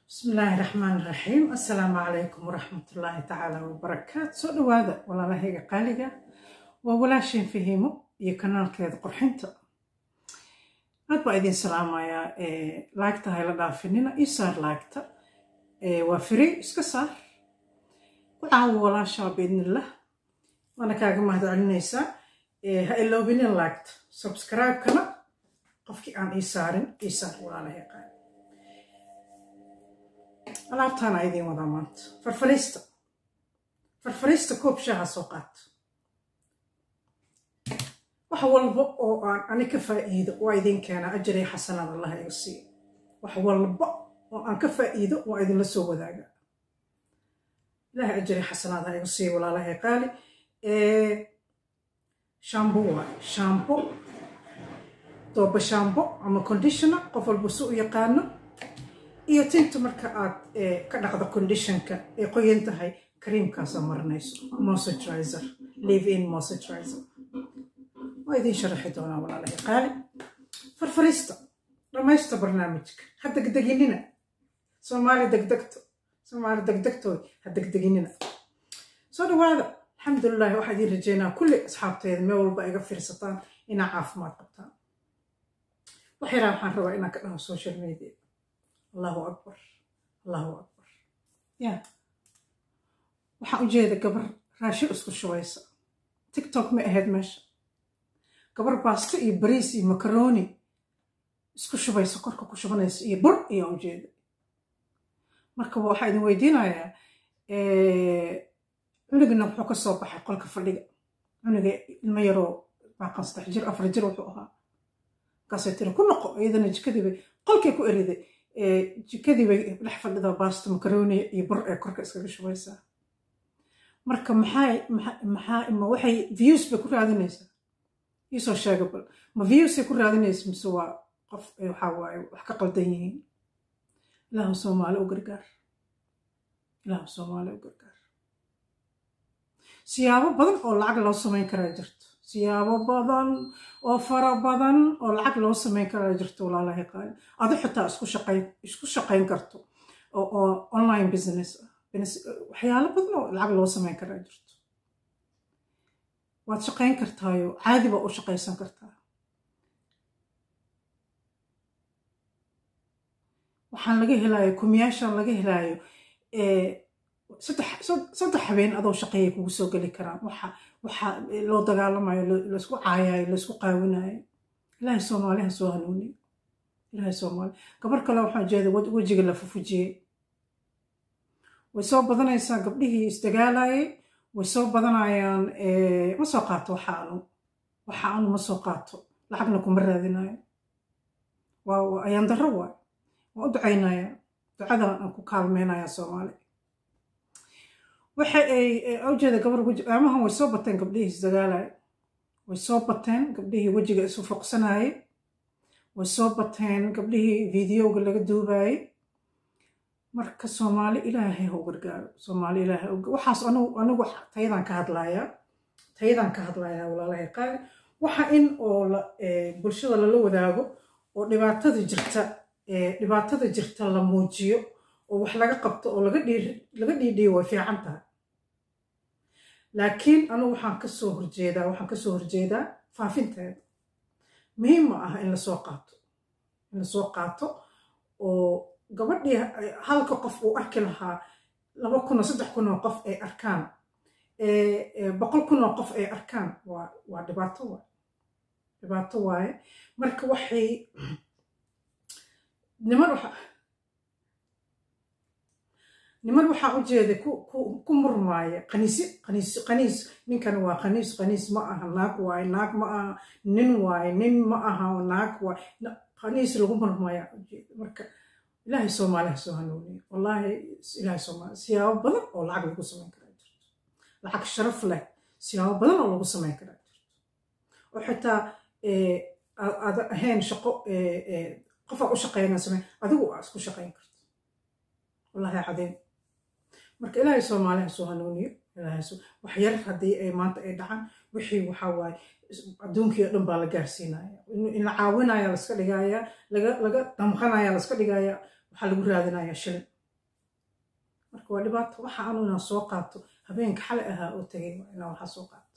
bismi illaahi raxmaan raxiim assalaamu calaykum waraxmatullaahi tacaala wabarakaatu soo dhowaada walaalahayga qaaliga waa walaasheen fahiimo iyo kanaalkeeda qurxinta aad baa idin salaamayaa laagta hayla dhaafinina ii saar laagta waa free iska saar ku caawo walaashaa biidnillah waana kaaga mahad celinaysaa ha iloobinin laagta subscribe-kana qofkii aan ii saarin ii saar walaalahay qaali alaabtaana idiin wadaa maanta farfariista farfariista koob shaaha soo qaata wax walba oo aan ani ka faa'iido waa idiin keenaa ajariya xasanaad allah iga siiyo wax walba oo aan ka faa'iido waa idinla soo wadaaga ilahay ajariya xasanaad ha iga siiyo walaalahay qaali shambo waaye shambo dooba shambo ama conditioner qof walba si u yaqaano iyo tinta marka aad ka dhaqdo conditionka ay qoyan tahay kariimkaasa marinayso moisturizer live in moisturizer waa idiin sharaxi doonaa walaalahay qaali farfariista dhammaysta barnaamijka ha degdeginina soomaali degdegto soomaali degdegtooda ha degdeginina soo dhawaada alxamdulilahi waxaa idiin rajeynaa kulli asxaabteeda meel walba iga fiirsataan inaa caafimaad qabtaan wax yaraa waxaan rabaa inaan ka dhaho social media allahu akbar allahu akbar ya waxaan ujeeda gabar raashi isku shubaysa tiktok ma ahayd meesha gabar baasto iyo bariis iyo makaroni isku shubaysa korka ku shubanaysa iyo bur ayaan ujeeda marka waxaa idin weydiinayaa cunugina wuxuu ka soo baxay qolka fadhiga cunuga ilmo yaroo baaqan saddex jir afar jir wuxuu ahaa markaasay tiri ku noqo iyadana jikadiibay qolkay ku eriday jikadii bay dhex fadhidaa baasto makaroni iyo bur ee korka iskaga shubaysaa marka maxay maxaa ma waxay views bay ku raadinaysaa iisoo sheega bal ma viewsay ku raadinaysa mise waa qof waxaa waaye wax ka qaldan yihiin ilaahu soomaali u gargaar ilaahu soomaali u gargaar siyaabo badan oo lacag loo samayn karaa jirto siyaabo badan oo fara badan oo lacag loo samayn karaa jirto walaalahay qaali adu xitaa isku shaqayn isku shaqayn karto oo online business ah waxyaalo badan oo lacag loo samayn karaa jirto waad shaqayn kartaayo caadi baa u shaqaysan kartaa waxaan laga helaayo kumiyaashaan laga helaayo saddex habeen adoo shaqeeyay kugu soo geli karaan waxa loo dagaalamayo laysku caayayo laysku qaawinayo ilaahay soomaali ha soo hanuuniyo ilaahay soomaali gabar kale waxaan jeeda wejiga la fufujiyey way soo badanaysaa gabdhihii isdagaalayay way soo badanayaan ma soo qaato waxaanu waxaanu ma soo qaato lacagna kuma raadinayo waa ayaan darro waay waan u ducaynaya ducadan aan ku kaalmeynaya soomaali waxa ay ujeeda gabar amahan way soo bateen gabdhihii isdagaalaya way soo bateen gabdhihii wejiga isu foqsanayay way soo bateen gabdhihii videoga laga duubayay marka soomaali ilaahay ha u gargaaro soomaali ilaahay waxaas anigu tayadan ka hadlayaa tayadan ka hadlayaa walaalahay qaali waxa in oo bulshada lala wadaago oo dhibaatada jirta dhibaatada jirta la muujiyo oo wax laga qabto oo laga dhiidhiyo way fiican tahay laakiin anigu waxaan kasoo horjeedaa waxaan kasoo horjeedaa faafinteeda muhiim ma ah in lasoo qaato in lasoo qaato oo gabadhii halka qof uu arki lahaa laba kun oo saddex kun oo qof ay arkaan boqol kun oo qof ay arkaan waa waa dhibaato waaye dhibaato waaye marka waxay niman waxa niman waxaa u jeeda ku murmaaya qaniisi qaniis qaniis ninkan waa qaniis qaniis ma aha naag waaye naag ma aha nin waaye nin ma aha naag waaye qaniis lagu murmaaya ujeeda marka ilaahay soomaali ha soo hanuuniyo wallaahi ilaahay soomaali siyaabo badan oo lacag lagu samayn karaa jirto lacag sharaf leh siyaabo badan oo lagu samayn karaa jirto oo xitaa aad ahayn shaqo qofaa u shaqeynaa samayn adigu aa isku shaqayn karto wallaahi cadeen marka ilaahay soomaali ha soo hanuuniyo wax yar haddii ay maanta ay dhacaan wixii waxaa waaye adduunkii o dhan baa la gaarsiinaya in la caawinaya laska dhigaya laga damqanaya laska dhigaya waxaa lagu raadinaya shilin marka waa dhibaato waxa anu inaan soo qaato habeenka xalay ahaa oo tegay waa inaan waxaa soo qaato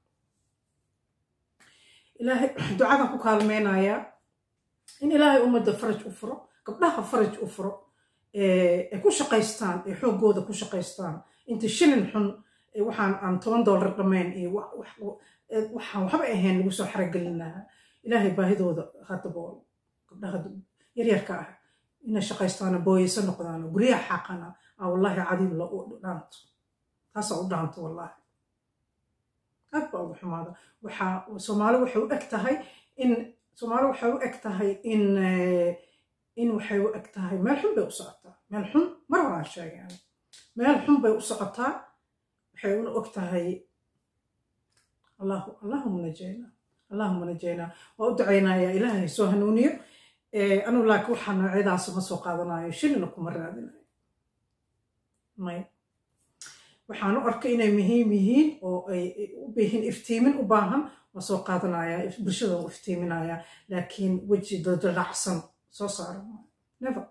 ilaahay ducadan ku kaalmeynayaa in ilaahay ummadda faraj u furo gabdhaha faraj u furo ay ku shaqaystaan ay xooggooda ku shaqaystaan inta shilin xun waxaan aan toban dollar dhammayn iyo waxaan waxba ahayn lagu soo xaragelin lahaa ilaahay baahidooda hadabool gabdhaha yaryarka ah inay shaqaystaano booyeyso noqdaano guryaha xaqana aa wallaahi cadiib la dhaanto taasaa u dhaanto wallaahi aad baa ugu xumaada waxaa soomaali waxay u eg tahay in soomaali waxay u eg tahay in in waxay u eg tahay meel xun bay u socotaa meel xun mar horaan sheegay ani meel xun bay u socotaa waxay una og tahay allahu allahuma najayna allahuma najayna waa u ducaynayaa ilaahay soo hanuuniyo anugu laakiin waxaa noocyadaas ma soo qaadanayo shilina kuma raadinayo may waxaan u arkay inay muhiim yihiin oo ay u bihiin iftiimin u baahan waa soo qaadanaya bulshada u iftiiminaya laakiin weji dadalacsan soo saara never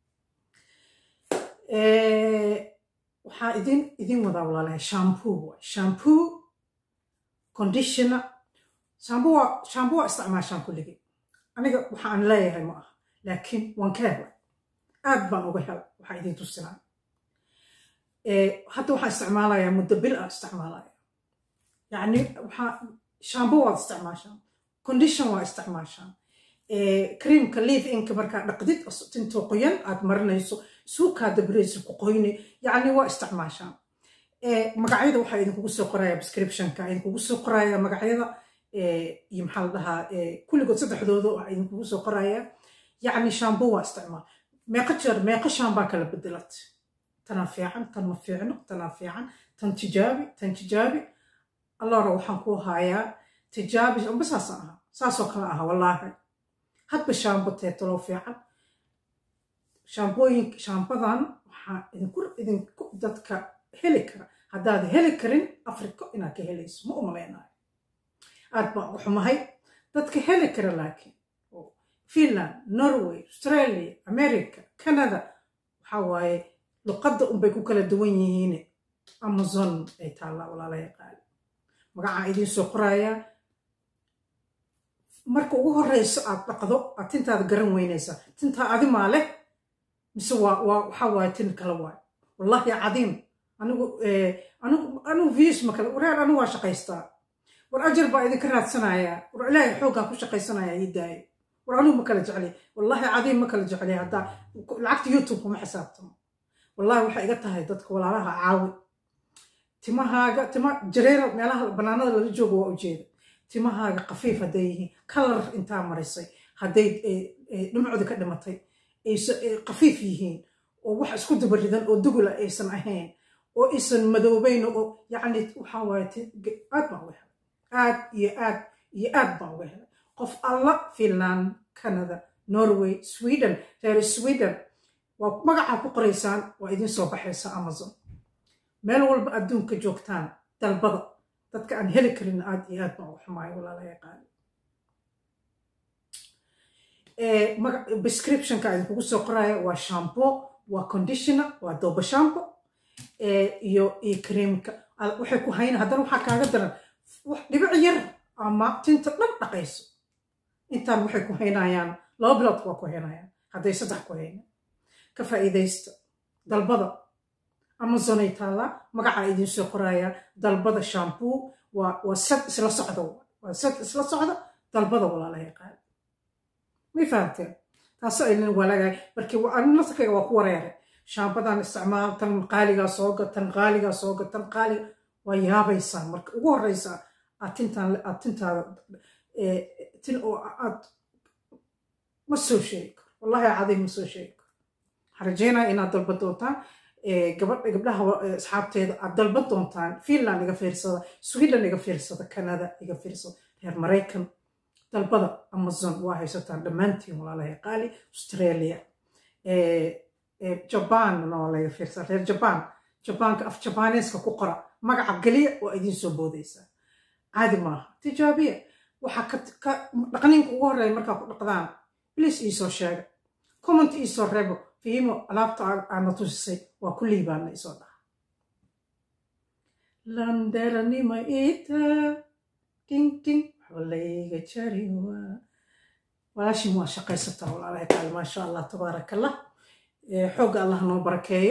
waxaa idin idin wadaa walaalahay shampoo waay shampoo conditioner shampoo waa shampoo waa isticmaashaan kulligii aniga waxaan leeyahay ma aha laakiin waan ka helay aad baan uga helay waxaa idin tusinaa hadda waxaan isticmaalayaa muddo bil aan isticmaalaya yacni waxaa shampoo waad isticmaashaan condition waa isticmaashaan creamka leave inka markaa dhaqdid tintoo qoyan aad marinayso suukaa dabreysa ku qoyne yacni waa isticmaashaan magacyada waxaa idinkugu soo qoraya prescriptionka idinkugu soo qoraya magacyada iyo maxaa la dhahaa kulligood saddexdooda waxaa idinkugu soo qoraya yacni shampoo waa isticmaal meeqa jeer meeqa shaambaa kala bedelat tanaa fiican tan ma fiicno tanaa fiican tan tijaabi tan tijaabi allora waxaan ku hayaa tijaabi amba saasaan ahaa saasoo kale aha wallaahi hadba shaambo teetalo fiican shaambooyin shaambadan waxaa idinku idinku dadka heli kara haddaad heli karin africo inaad ka helayso ma umalaynayo aad baan u xumahay dadka heli kara laakiin finland norway australia america canada waxaa waaye luqadda unbay ku kala duwan yihiin amazon ay taallaa walaala yaqaali magacaa idiin soo qorayaa marka ugu horeyso aad dhaqdo aad tintaada garan weynaysaa tintaa adimaa leh mise waa waa waxaa waaye tin kale waaye wallahi cadiim anigu anigu anigu vius ma kale wareer anigu waa shaqaystaa war ajar baa idinka raadsanayaa war ilaahay xooggaan ku shaqaysanaya ii daayo war anigu ma kala jeclay wallahi cadiim ma kala jeclay haddaa lacagta youtube kuma xisaabtamo wallahi waxay iga tahay dadka walaalaha caawi timahaaga tima jareera meelaha banaanada lala joogo waa ujeeda timahaaga khafiif hadday yihiin kalar intaa marisay hadday dhimcooda ka dhimatay khafiif yihiin oo wax isku dabaridan oo dugula aysan ahayn oo aysan madoobayn oo yacni waxaa waaye aad baan uga helay aad iyo aad iyo aad baan uga helay qof alla finland canada norway sweden reer sweden waa magacaa ku qoraysaan waa idin soo baxaysa amazon meel walba adduunka joogtaan dalbada dadka aan heli karin aad iyo aad baan uga xumaayo walaala yaqaani prescriptionka idinkugu soo qoraya waa shampoo waa conditioner waa dooba shampo iyo iyo creamka waxay ku hayna haddana waxaa kaaga daran dhibic yar ama tinta dhan dhaqayso intaan waxay ku haynayaan laba bilood waa ku haynayaan hadday saddex ku hayna ka faa'iidaysta dalbada amazonay taallaa magacaa idiin soo qoraya dalbada shampoo waa waa sad isla socda waa sad isla socda dalbada walaala yaqaan may fahamteen taasoo aynan walaagahay markii nasarkayga waa ku wareeray shaambadan isticmaal tan qaaligaa sooga tan qaaligaa sooga tan qaaliga waa yaabaysaa marka ugu horeysaa aad tintaan aad tintaada tin oo aad ma soo sheegi karo wallahi cadiim ma soo sheegi karo waxaan rajeynaya inaad dalba doontaan gabadha gabdhaha asxaabteeda aad dalban doontaan finland iga fiirsada sweden iga fiirsada canada iga fiirsada reer maraykan dalbada amazon waa haysataan dhammaantiin walaalahay qaali australia jaban waa laga fiirsada reer jaban jabaanka af jabaneeska ku qora magaca geliya waa idiin soo boodaysaa caadi maaha tijaabiya waxaa ka dhaqniinka ugu horreeya markaa ku dhaqdaan bliis iisoo sheega comment iisoo reebo fiimo alaabta aana tusisay waa ku liibaana isoo dhaha landeranima ita ding ding xolayga jari waa walaashin waa shaqaysataa walaalahay taala maasha allah tabaaraka allah xoogga allah noo barakeeyo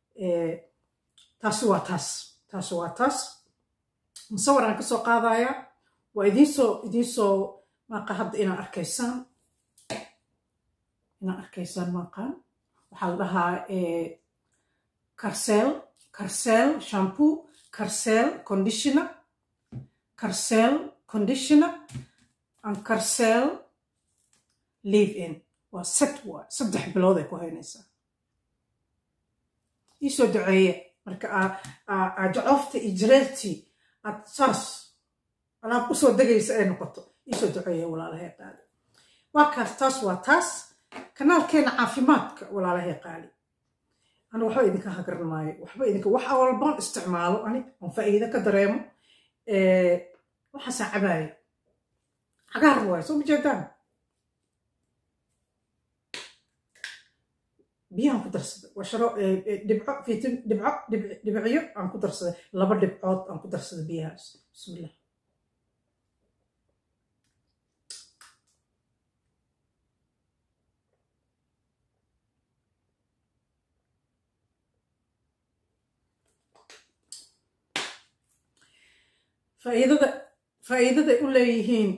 taasi waa taas taasi waa taas musawir aan kasoo qaadayaa waa idinsoo idinsoo maaqa hadda inaa arkaysaan inaa arkaysaan maaqaan waxaa la dhahaa karseel karseel shampoo karseel conditioner karseel conditioner and karseel live in waa set waa saddex bilood ay ku haynaysaa iisoo duceeye marka ajacoofta iyo jareertii aad saas alaab usoo degaysa ay noqoto iisoo duceeye walaalahay qaali waa kaas taas waa taas kanaalkeena caafimaadka walaalahay qaali ana waxba idinka hagaran maayo waxba idinka wax walbaan isticmaalo ani oon faa'iido ka dareemo waxaasaa cabaayo cagaar waayo soo majeedaan biyahan ku darsaday waa sharo dhibco fitin dhibco dhibciyo aan ku darsaday laba dhibcood aan ku darsaday biyahaas bismillah faa'iidada faa'iidaday u leeyihiin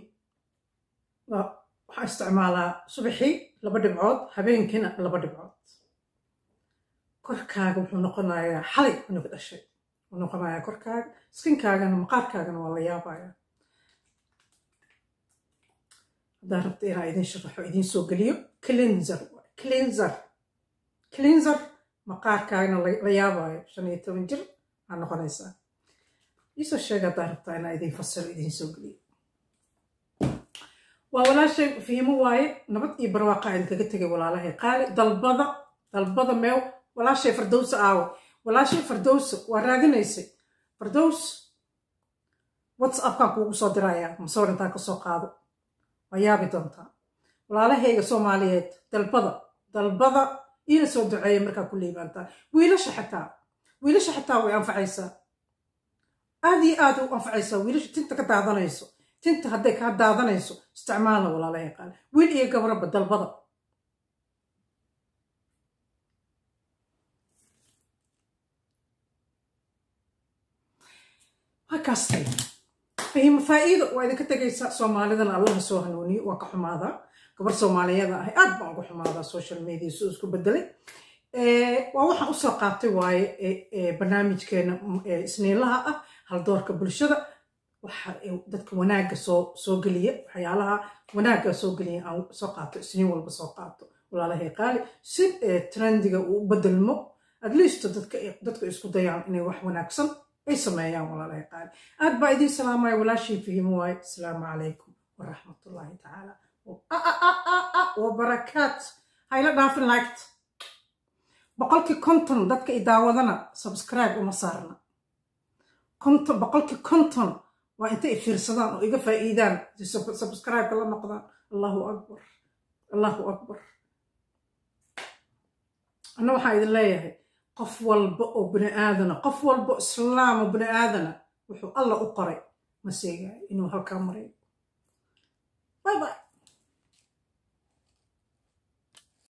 waxaa isticmaalaa subaxii laba dhibcood habeenkiina laba dhibcood korkaaga wuxuu noqonayaa xalay unaga dhashay wuxuu noqonayaa korkaaga skinkaagana maqaarkaagana waa la yaabaya haddaan rabta inaa idin sharaxo idin soo geliyo cleanser cleanser cleanser maqaarkaagana la yaabayo shan iyo toban jir aa noqonaysaa iisoo sheega haddaan rabtaa inaa idin fasiro idin soo geliyo waa walaashay fiimo waaye nabad iyo barwaaqa idinkaga tegay walaalahay qaali dalbada dalbada meew walaashay fardowsa aawo walaashay fardowsa waa raadinaysay fardows whatsappkaan kuugu soo dirayaa masawir intaan kasoo qaado waa yaabi doontaa walaalahayga soomaaliyeed dalbada dalbada iina soo duceeya markaa ku liibaantaa wiilasha xitaa wiilasha xitaa way anfacaysaa aad iyo aad u anfacaysaa wiilasha tinta ka daadanayso tinta hadday kaa daadanayso isticmaalna walaalahay qaali wiil iyo gabraba dalbada hakaastay fahimo faa'iido waa idinka tegaysa soomaalidana allaha soo hanuuniyo waa ka xumaadaa gabar soomaaliyada ahay aad baan uga xumaadaa social media soo isku bedelay waa waxaan usoo qaatay waaye barnaamijkeena isniinlaha ah haldoorka bulshada waxa dadka wanaagga soo soo geliya waxyaalaha wanaagga soo geliya aan soo qaato isniin walba soo qaato walaalahay qaali si trendiga uu u bedelmo at least dadka dadka isku dayaan inay wax wanaagsan ay sameeyaan walaalahay qaali aad baa idiin salaamaya walaashii fahimo waaye asalaamu calaykum waraxmatullaahi tacaala wabarakaat hayla dhaafin liked boqolkii konton dadka i daawadana subscribe uma saarna konton boqolkii konton waa intay i fiirsadaan oo iga faa'iidaan subscribe-ka la noqdaan allahu akbar allahu akbar anna waxaan idin leeyahay qof walba oo bini aadana qof walba oo islaam oo bini aadana wuxuu alla u qoray ma seegaayo inuu halkaa marayo bye bye